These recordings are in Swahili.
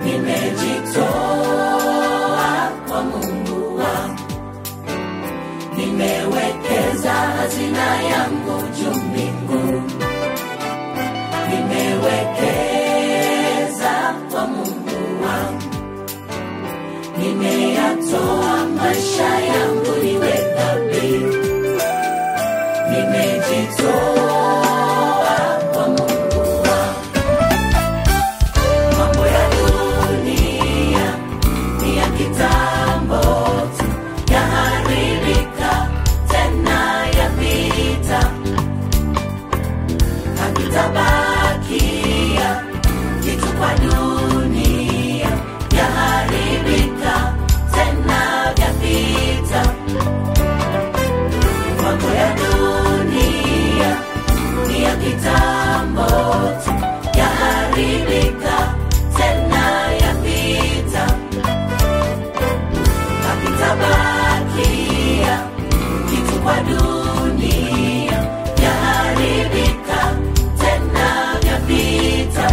nimejitoa kwa Mungu wangu, nimewekeza hazina yangu juu mbinguni, nimewekeza kwa Mungu wangu, nimeyatoa maisha yangu iwe dhabihu, nimejitoa kwa Mungu wangu. Mambo ya dunia ni ya kitambo tu, yaharibika tena yapita, hakitabakia kitu kwa dunia, yaharibika tena yapita. Mambo ya dunia ni ya kitambo tu, yaharibika tena yapita, hakitabakia kitu kwa dunia, yaharibika tena yapita.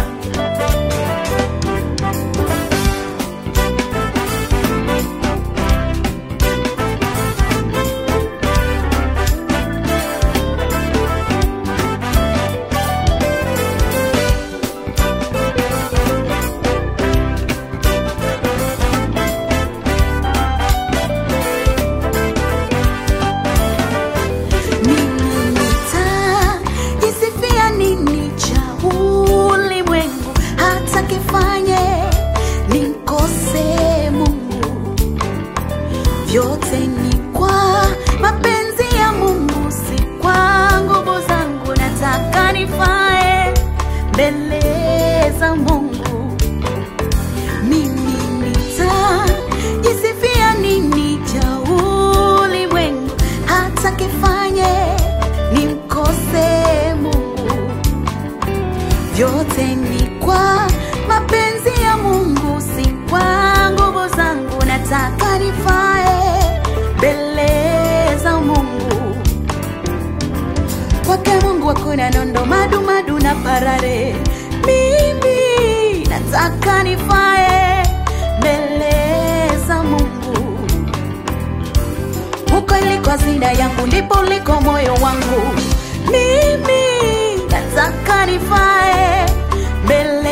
Mimi nitajisifia nini cha ulimwengu hata kifanye nimkose Mungu? Vyote ni kwa mapenzi ya Mungu, si kwa nguvu zangu. Nataka nifae mbele za Mungu. Mimi nitajisifia nini cha ulimwengu hata kifanye nimkose Mungu? Vyote ni kwa mapenzi ya Mungu, si kwa nguvu zangu. Nataka nifae mbele za Mungu. Kwake Mungu hakuna nondo, madu madu na parare. Mimi nataka nifae mbele za Mungu. Huko iliko hazina yangu, ndipo uliko moyo wangu. Mimi nataka nifae mbele